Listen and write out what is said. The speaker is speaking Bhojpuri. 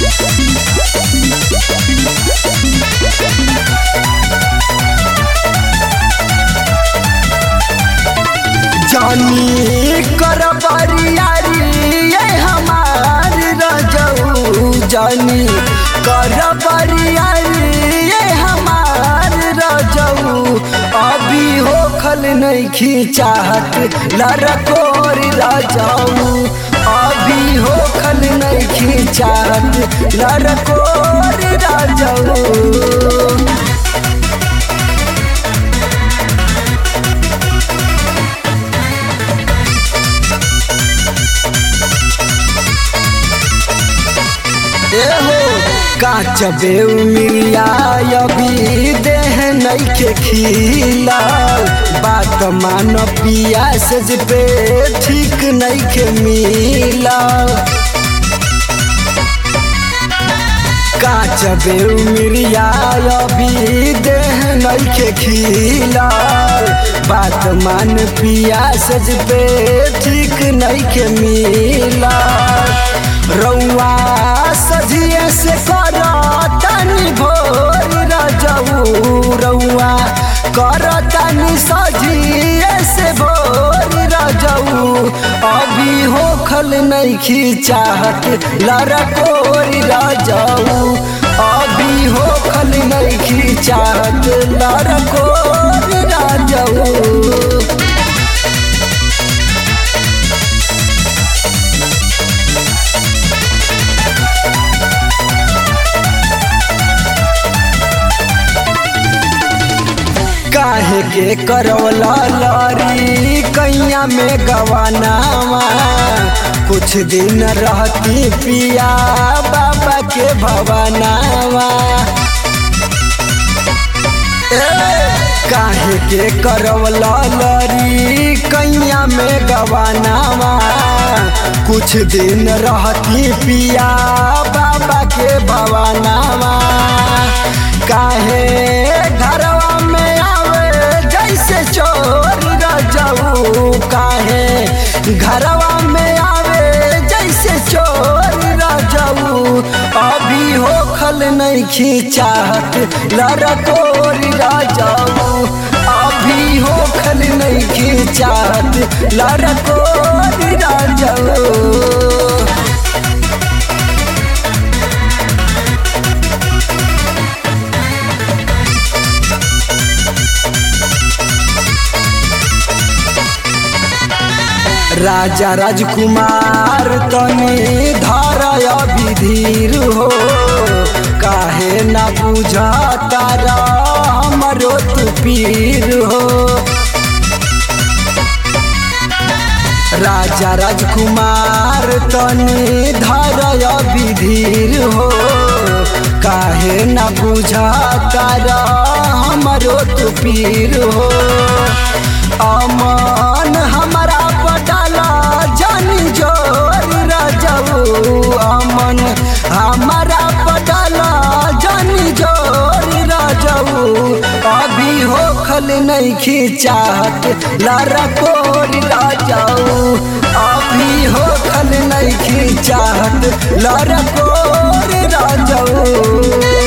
जानी कर बरियारी ये हमार रजऊ जानी कर बरियारी ये हमार रजऊ अभी होखल नहीं खींचाहत लरकोर रजऊ अभी होखल नहीं खींचाहत लरकोर रजऊ एहो काच बेउ मिरिया अभी देह नइखे खिला बात मान पिया से पे ठीक नइखे मिला काच बेउ मिरिया अभी देह नइखे खिला बात मान पिया से पे ठीक नइखे मिला रउआ सजिए से कर तनी भोर रजऊ रउआ कर तनी सजिए से भोर रजऊ अभी होखल नहीं खींचाहत लरकोर रजऊ अभी होखल नहीं खींचाहत लरकोर रजऊ काहे के करवला लारी कैया में गवानावा कुछ दिन रहती पिया बाबा के भवनावा काहे के करवला लारी कैया में गवानावा कुछ दिन रहती पिया बाबा के भवनावा काहे घरवा में आवे जैसे चोर रजऊ काहे घरवा में आवे जैसे चोर रजऊ अभी होखल नहीं खींचाहत लरकोर रजऊ अभी होखल नहीं खींचाहत लरकोर रजऊ राजा राजकुमार तनी धर अभी धीर हो काहे न बुझा तारा हमरो तू पीर हो राजा राजकुमार तनी धर अभी धीर हो काहे न बुझा तारा हमरो तू पीर हो अमन हमारा पटाला जानी जोर रजऊ अमन हमारा पटाला जानी जोर रजऊ अभी होखल नहीं खींचाहत लरकोर रजऊ अभी होखल नहीं खींचाहत लरकोर रजऊ